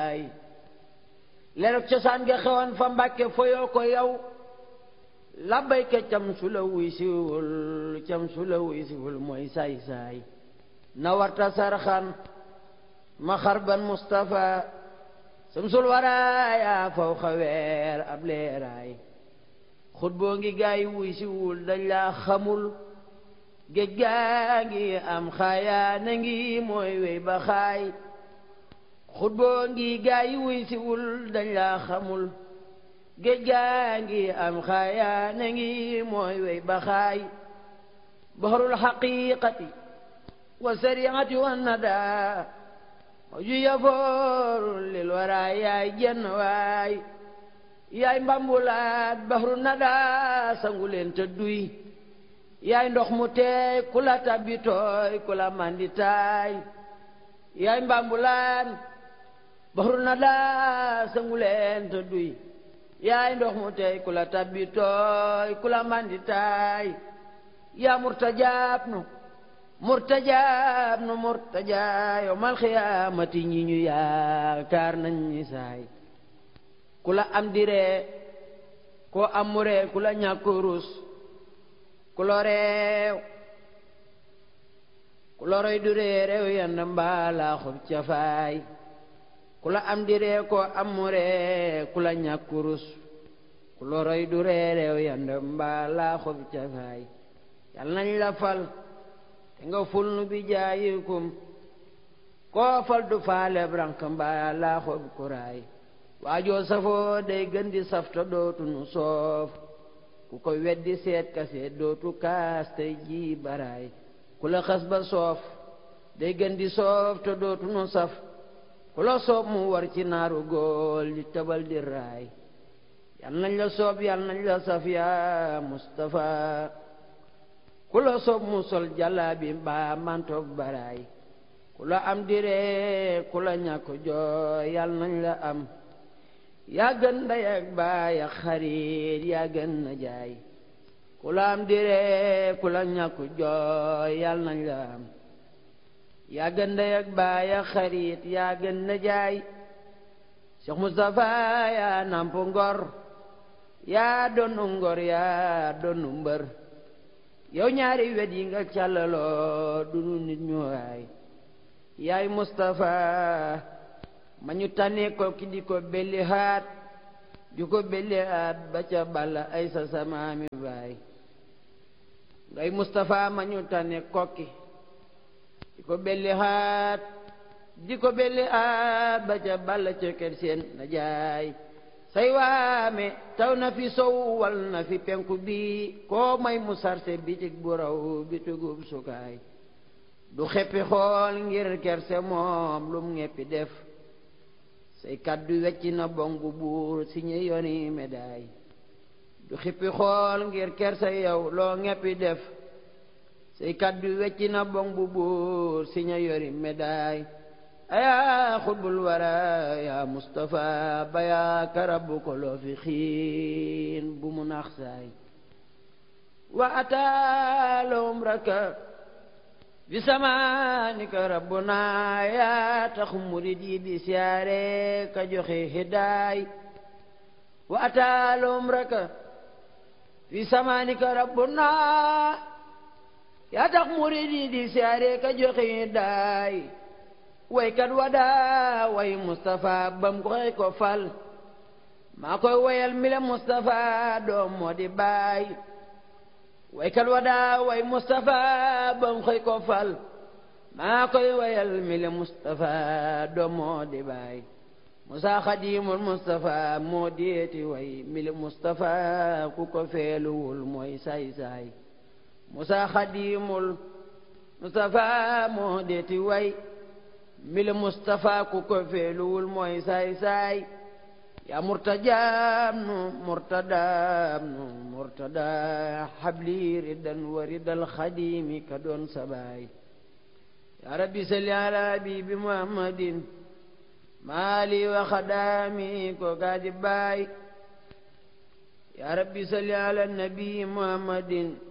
saay lerog cosaan nga xewoon fa mbàkke foyoo ko yow labbayka cam su la wuy siwul cam su la wuy siwul mooy saay saay na warta sarxan ma xarban Mustafa samsul waraaya faw xaweer ab leeraay xut boo ngi gaay wuy siwul dañ laa xamul géej gaa ngi am xaayaa na ngi mooy wey ba xaay xut boo ngi gaay wuy siwul dañ laa xamul géej gaa ngi am xaayaa na ngi mooy wey ba xaay bahrul xaqiqati wa sariati wa nadaa ju yafooru lil waraay yaay jenn waay yaay mbambulaat bahru nadaa sangu leen te duy yaay ndox mu teey ku la tabbi tooy ku la mandi taay yaay mbambulaat bahru nadaa sangu leen te duy yaay ndox mu teey ku la tabbi tooy ku la mandi taay yaa murtajaab nu murtajaab nu murtajaa yawmal xiyaamati ñi ñu yaakaar nañ ñi saay ku la am diree koo amuree ku la ñàkk rus ku lo reew ku loroy du ree reew yanda mbaalaa xob cafaay ku la am diree koo amuree ku la ñàkk rus ku loroy du ree reew yanda mbaalaa xob cafaay yal nañ la fal te nga ful nu bi jaayikum koo fal du faale brank mbaa laa xob kuraay waajoo safoo day gën di safta dootu nu soof ku ko weddi seet ka seet dootu kaas tey ji baraay ku la xas ba soof day gën di soof te dootu nu saf ku la soob mu war ci naaru góol di tabal di raay yal nañ la soob yal nañ la saf yaa Mustafa ku la soob mu sol jàllaabi mbaa mantoog baraay ku la am diree ku la ñàkk jooy yal nañ la am yaa gën ndey ak baay ak xarit yaa gën na jaay ku la am diree ku la ñàkk jooy yal nañ la am yaa gën ndey ak baay ak xarit yaa gën na jaay Cheikh Moustapha yaa namp ngor yaa donnu ngor yaa donnu mbër yow ñaari wet yi nga càllaloo du nu nit ñu waay yaay Moustapha ma ñu tànnee ko ki di ko belli haat di ko belli haat ba ca balla ay sa samaami baay ngay Moustapha ma ñu tànnee kokki di ko belli haat di ko belli haat ba ca balla ca kër seen na jaay say waame taw na fi sow wal na fi penku bi koo may mu sarse bitig bu raw bitugub sukaay du xeppi xool ngir kerse moom lum ngeppi def say kaddu wecci na bong bu buur si ñu yoni médaay du xippi xool ngir kerse yow loo ngeppi def say kaddu wecci na bong bu buur si ñu yori médaay ayaa xutbul wara yaa Mustafa ba yaa karabu ko loo fi xiin bu mu nax saay wa ataalum raka bi samaanika rabbuna yaa tax murid yi di siyaare ka joxe hidaay wa ataalum raka bi samaanika rabbuna yaa tax murid yi di siyaare ka joxe hidaay waykat wadaa way Moustapha bam koy ko fal maa koy wayal mi la Moustapha doom moo di baay waykat wadaa way Moustapha bam koy ko fal maa koy wayal mi la Moustapha doom moo di baay Musa Xadimul Moustapha moo deeti way mi la Moustapha ku ko feeluwul mooy saay saay Musa Xadimul Moustapha moo deeti way mile Moustapha ku ko feeluwul mooy saay-saay yaa murtajaam nu murtadaam nu murtada xabli riddan wa riddal xadimi ka doon sabaay yaa rabbi salli ala habibi muhammadin maali wa xadaami ko gaadi baay yaa rabbi salli ala nabi muhammadin